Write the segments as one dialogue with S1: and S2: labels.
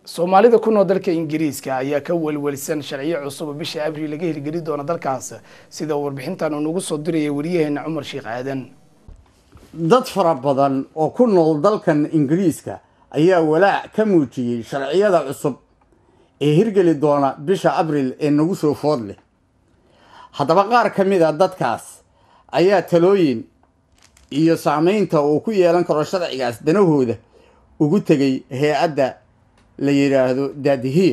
S1: soomaalida ku nool dalka ingiriiska ayaa ka welwelsan sharciyo cusub oo bisha abriil laga hirgeli doono dalkaas sida uu warbixintan uu nagu soo diraya wariyaheena cumar sheekh aadan
S2: dad fara badan oo ku nool dalkan ingiriiska ayaa walaac ka muujiyey sharciyada cusub ee hirgeli doona bisha abriil ee nagu soo food leh haddaba qaar ka mid a dadkaas ayaa talooyin iyo saameynta uu ku yeelan karo sharcigaas danahooda ugu tegay hay-adda la yidhaahdo daadihiye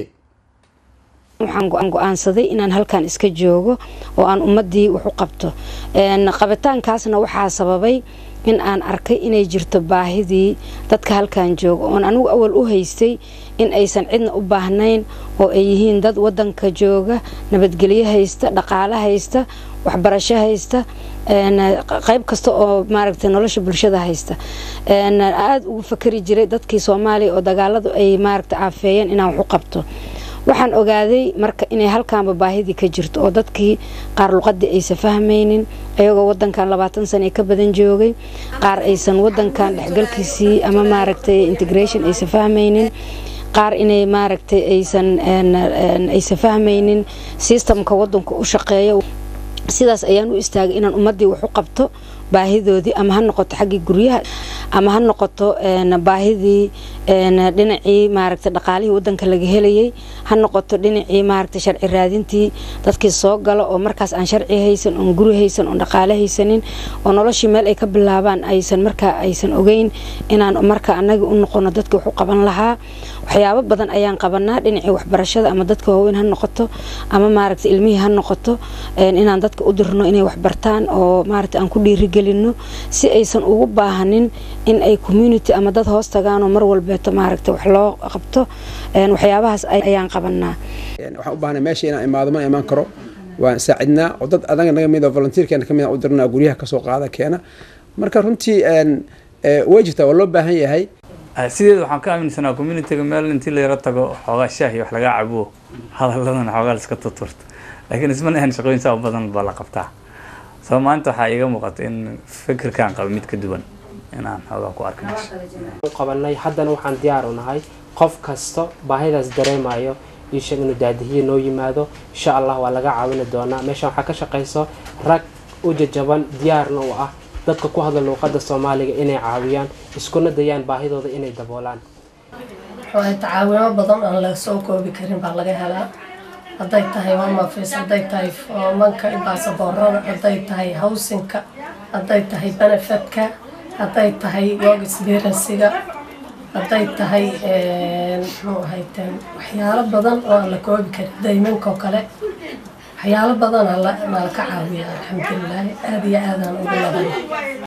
S3: waxaan go-aansaday inaan halkan iska joogo oo aan ummadii wax u qabto qabitaankaasna waxaa sababay in aan arkay inay jirto baahidii dadka halkan jooga oon anigu awal u haystay in aysan cidna u baahnayn oo ay yihiin dad wadanka jooga nabadgelyo haysta dhaqaale haysta waxbarasho haysta qayb kasta oo maaragtay nolosha bulshada haysta aada ugu fakari jiray dadkii soomaaliya oo dagaaladu ay maaragta caafeeyeen inaan wax u qabto waxaan ogaaday marka inay halkaanba baahidii ka jirto oo dadkii qaar luqadii aysan fahmaynin ayagoo wadankan labaatan sana ka badan joogay qaar aysan wadankan dhexgalkiisii ama maaragtay integration aysan fahmaynin qaar inay maaragtay aysan aysan fahmaynin systemka wadanka u shaqeeya sidaas ayaan u istaagay inaan ummadii wax u qabto baahidoodii ama ha noqoto xaggii guryaha ama ha noqoto baahidii dhinacii maaragta dhaqaalihii wadanka laga helayay ha noqoto dhinacii maaragta sharci raadintii dadkii soo gala oo markaas aan sharci haysan oon guri haysan oon dhaqaale haysanin oo noloshii meel ay ka bilaabaan aysan markaa aysan ogeyn inaan marka anagi u noqono dadka wax u qaban lahaa waxyaabo badan ayaan qabanaa dhinacii waxbarashada ama dadka waaweyn ha noqoto ama maaragta ilmihii ha noqoto inaan dadka u dirno inay waxbartaan oo maaragta aan ku dhiirigelino si aysan ugu baahanin in ay community ama dad hoos tagaanoo mar walbeeto maaragta wax loo qabto waxyaabahaas ayaan qabanaa
S4: waxaan u baahnay meesha inaan imaado ma imaan karo waan saacidnaa oo dad adaga naga mid oo volunteerkeena ka mid u dirnaa guryaha kasoo qaada keena marka runtii way jirtaa waa loo baahan yahay
S5: sideeda waxaan ka aaminsanaa communityga meel intii la yaro tago xoogaa shaah iyo wax laga cabo hadaladana xoogaa laiska tuturto laakiin isma ahan shaqooyin saa badan baa la qabtaa soo maanta waxaa iiga muuqata in fikirkaan qaba mid ka duwan inaan xoogaa ku arka
S6: qabanay haddana waxaan diyaar u nahay qof kasta baahidaas dareemayo iisheeg inuu daadihiya noo yimaado insha allah waa laga caawini doonaa meeshaan waxaa ka shaqayso rag u jajaban diyaarna u ah dadka ku hadla luuqada soomaaliga inay caawiyaan iskuna dayaan baahidooda inay daboolaan
S7: tacaawimo badan aan la soo koobi karin baa laga helaa hadday tahay homafis hadday tahay foomanka baasaboorada hadday tahay howsinka hadday tahay benefetka hadday tahay work experiensiga hadday tahay muxuu ahayte waxyaalo badan oo aan la koobi karin daymankoo kale waxyaalo badan aa nala ka caawiya alxamdulilahi aada iyo aadaan ugu laban